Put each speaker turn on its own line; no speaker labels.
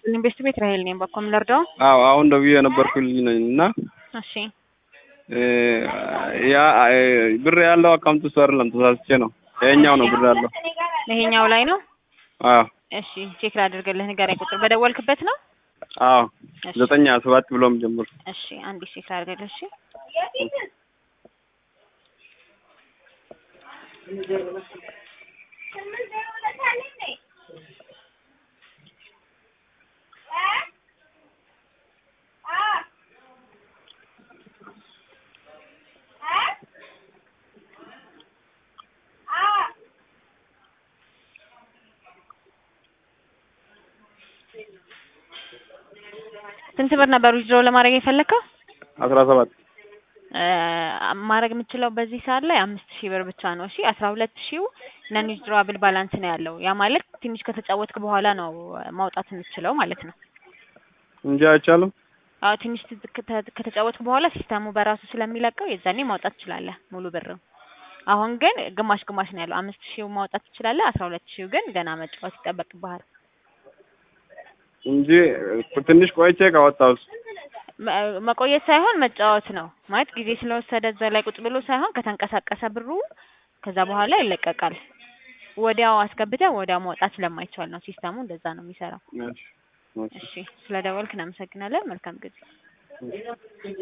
ኢንቨስት ቤት ራሄል ነኝ። በኮም ልርዳው?
አዎ አሁን ደውዬ የነበርኩልኝ ነኝ እና
እሺ
ያ ብር ያለው አካውንት ውስጥ አይደለም፣ ተሳስቼ ነው። ይሄኛው ነው ብር ያለው።
ይሄኛው ላይ ነው።
አዎ
እሺ ቼክ ላድርግልህ። ንገረኝ። ቁጥር በደወልክበት ነው?
አዎ
እሺ
ዘጠኝ ሀያ ሰባት ብሎም ጀምር።
እሺ አንዴ ቼክ ላድርግልህ። እሺ ስንት ብር ነበር ዊዝድሮ ለማድረግ የፈለከው?
አስራ ሰባት
ማድረግ የምችለው በዚህ ሰዓት ላይ አምስት ሺህ ብር ብቻ ነው። እሺ አስራ ሁለት ሺው ነን ዊዝድሮዋብል ባላንስ ነው ያለው። ያ ማለት ትንሽ ከተጫወትክ በኋላ ነው ማውጣት የምትችለው ማለት ነው።
እንጂ አይቻልም።
አዎ ትንሽ ት- ከተ- ከተጫወትክ በኋላ ሲስተሙ በራሱ ስለሚለቀው የዛኔ ማውጣት ትችላለህ ሙሉ ብር። አሁን ግን ግማሽ ግማሽ ነው ያለው። አምስት ሺው ማውጣት ትችላለህ። አስራ ሁለት ሺው ግን ገና መጫወት ይጠበቅብሃል።
እንጂ ትንሽ ቆይቼ ካወጣሁት
መ- መቆየት ሳይሆን መጫወት ነው ማለት ጊዜ ስለወሰደ እዛ ላይ ቁጭ ብሎ ሳይሆን ከተንቀሳቀሰ ብሩ ከዛ በኋላ ይለቀቃል። ወዲያው አስገብተህ ወዲያው ማውጣት ስለማይቻል ነው ሲስተሙ እንደዛ ነው የሚሰራው።
እሺ፣ እሺ።
እሺ ስለደወልክ እናመሰግናለን። መልካም ጊዜ